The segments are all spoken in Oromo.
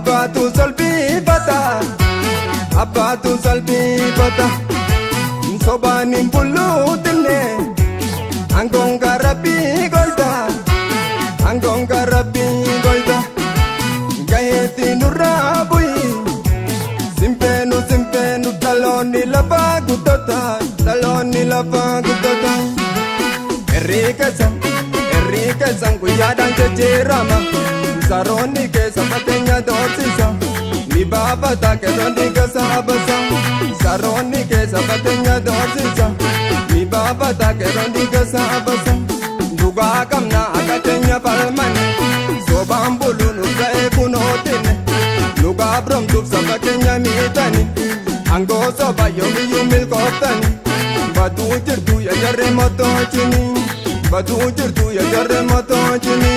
abbaatu salphifata abbaatu salphifata sobaan hin bulluutinne aangoon garabbii golta aangoon garabbii golta gaheetti nurraa bu'i simpeenu simpeenu dhaloonni lafa guddata dhaloonni lafa guddata herrii keessan herrii keessan guyyaadhaan jijjiirama saroonni keessa fakkeenya doorsisa ni baafata keroonni keessa abasa saroonni keessa fakkeenya doorsisa ni baafata keroonni keessa abasa dhugaa qabna akka keenya falmane sobaan bulu nu ga'ee kunootine dhugaa biromtuuf saba keenya miidhani angoo soba yoomiyyuu milkooftani baduu jirtu yajarree motoojini baduu jirtu yajarree motoojini.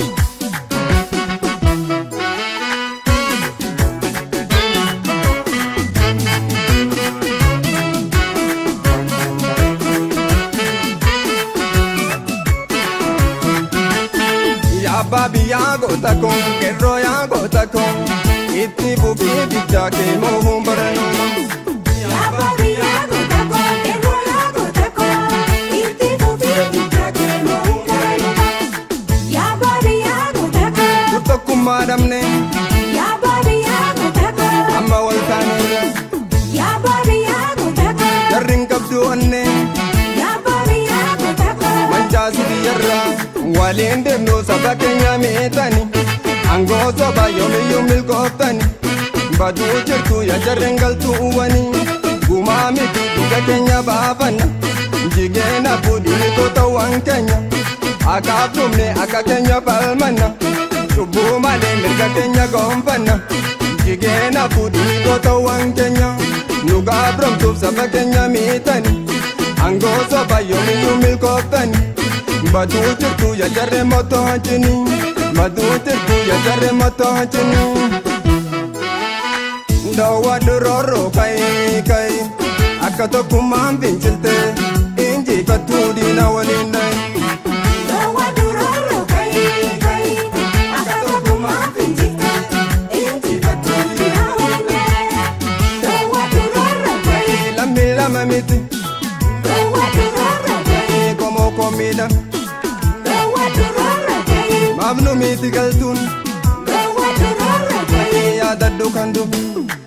Yaabaa biyyaa goota kun qeerroo yaa goota kun itti buufii bichaa kee moohuun baranuma. Yaabaa biyyaa goota koo qeerroo yaa goota koo itti buufii bichaa kee moohuun baranuma. Yaabaa biyyaa goota koo Dur tokkummaa dhabne yaabaa biyyaa goota koo amma wal taaneera yaabaa biyyaa goota koo jarri hin qabdu onne yaabaa biyyaa goota koo mancaasi biyyarraa waliin deemnu saba keenya miidhani angoo soba yoomiyyuu milkooftani baduu jirtu yaa jarreen galtuuwwani gumaa miti dhuga keenya baafanna jigeena fuudhini gootawwan keenya akaaf dhumne akka keenya falmanna cubbuu malee mirga keenya goonfanna jigeena fuudhini gootawwan keenya nu gaabroomtuuf saba keenya miidhani angoo soba yoomiyyuu milkooftani baduu jirtu yaa jarree motoojini baduu jirtu yaa jarree motoojini. Dawwa durooroo kayi kayi akka tokkummaan fincilte injifattuu diina waliin dhayi. Dawwa durooroo kayii kayii akka tokkummaa fincilte injifattuu diina waliin Dawwa durooroo kayii Lammi lama miti dawwa durooroo kayii komoo komiidha dawwa durooroo kayii maafnu miti galtuun dawwa durooroo kayii yaadadhu kan dhufu.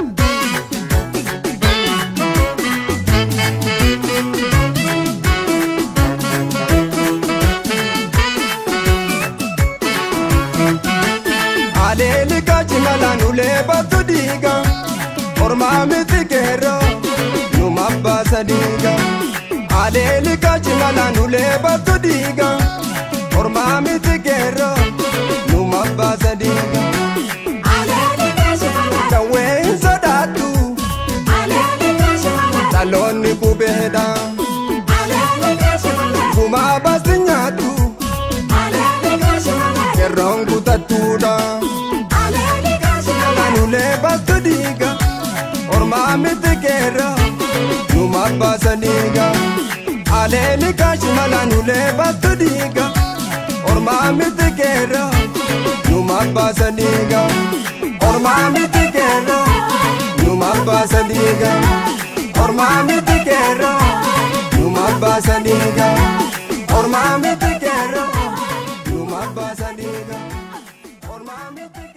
Adeeli kachimalaan ulee battu diiga ormaa miti keeroo numa baasa diiga. Adeeli kachimalaan ulee battu diiga ormaa miti keeroo numa baasa diiga. Aleeli kaashifala Kawwee hin sodaadhu aleeli kaashifala dhaloonni qubeedha aleeli kaashifala gumaa baasti nyaadhu aleeli kaashifala kerroon kutattuudha. aleeli kaashifala Anulee battu diiga ormaa miti keeroo numa baasa diiga. Aleeli kaashimala nulee battu diiga ormaa miti keeroo numa baasa diiga. Ormaa miti keeroo numa baasa diiga. Ormaa miti keeroo numa baasa diiga. Ormaa miti keeroo numa baasa diiga. Ormaa miti